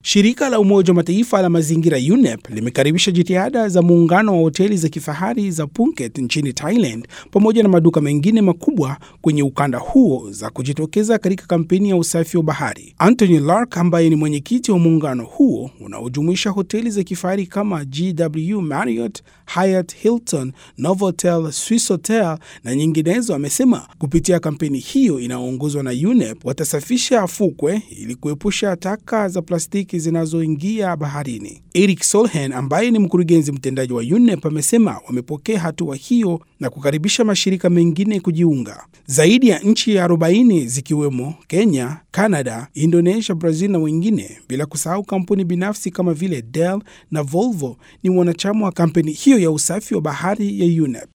Shirika la Umoja wa Mataifa la mazingira UNEP limekaribisha jitihada za muungano wa hoteli za kifahari za Phuket nchini Thailand pamoja na maduka mengine makubwa kwenye ukanda huo za kujitokeza katika kampeni ya usafi wa bahari. Anthony Lark ambaye ni mwenyekiti wa muungano huo unaojumuisha hoteli za kifahari kama GW Marriott, Hyatt, Hilton, Novotel, Swissôtel na nyinginezo amesema kupitia kampeni hiyo inayoongozwa na UNEP watasafisha fukwe ili kuepusha taka za plastiki zinazoingia baharini. Eric Solheim ambaye ni mkurugenzi mtendaji wa UNEP amesema wamepokea hatua hiyo na kukaribisha mashirika mengine kujiunga. Zaidi ya nchi 40 zikiwemo Kenya, Canada, Indonesia, Brazil na wengine, bila kusahau kampuni binafsi kama vile Dell na Volvo ni wanachama wa kampeni hiyo ya usafi wa bahari ya UNEP.